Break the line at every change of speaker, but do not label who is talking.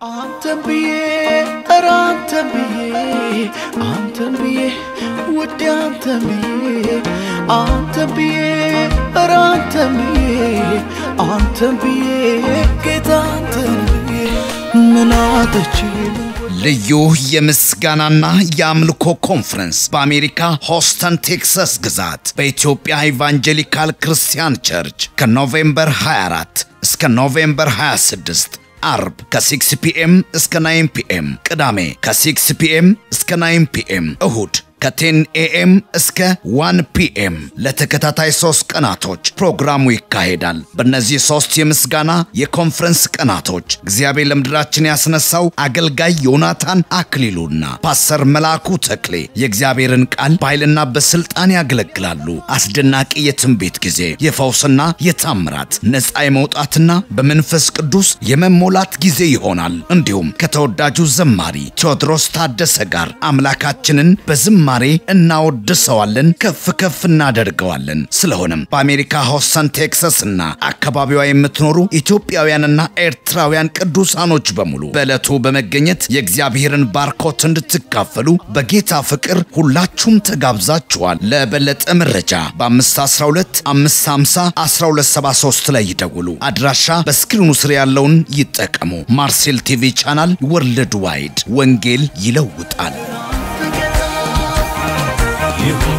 አንተን ብዬ ኧረ አንተን ብዬ አንተን ብዬ ውዴ አንተን ብዬ አንተን ብዬ ኧረ አንተን ብዬ አንተን ብዬ ጌታ አንተን ብዬ ምን አጥቼ
ልዩ የምስጋናና የአምልኮ ኮንፈረንስ በአሜሪካ ሆስተን ቴክሳስ ግዛት በኢትዮጵያ ኢቫንጀሊካል ክርስቲያን ቸርች ከኖቬምበር 24 እስከ ኖቬምበር 26 አርብ ከ6 ፒኤም እስከ 9 ፒኤም፣ ቅዳሜ ከ6 ፒኤም እስከ 9 ፒኤም፣ እሁድ ከ10 ኤኤም እስከ 1 ፒኤም ለተከታታይ ሶስት ቀናቶች ፕሮግራሙ ይካሄዳል። በእነዚህ ሶስት የምስጋና የኮንፈረንስ ቀናቶች እግዚአብሔር ለምድራችን ያስነሳው አገልጋይ ዮናታን አክሊሉና ፓስተር መልአኩ ተክሌ የእግዚአብሔርን ቃል በኃይልና በስልጣን ያገለግላሉ። አስደናቂ የትንቢት ጊዜ፣ የፈውስና የታምራት ነፃ የመውጣትና በመንፈስ ቅዱስ የመሞላት ጊዜ ይሆናል። እንዲሁም ከተወዳጁ ዘማሪ ቴዎድሮስ ታደሰ ጋር አምላካችንን በዝማ ማሬ እናወድሰዋለን፣ ከፍ ከፍ እናደርገዋለን። ስለሆነም በአሜሪካ ሆስተን ቴክሳስ እና አካባቢዋ የምትኖሩ ኢትዮጵያውያንና ኤርትራውያን ቅዱሳኖች በሙሉ በዕለቱ በመገኘት የእግዚአብሔርን ባርኮት እንድትካፈሉ በጌታ ፍቅር ሁላችሁም ተጋብዛችኋል። ለበለጠ መረጃ በ512 550 1273 ላይ ይደውሉ። አድራሻ በስክሪኑ ስር ያለውን ይጠቀሙ። ማርሴል ቲቪ ቻናል ወርልድ ዋይድ ወንጌል ይለውጣል።
ይሁን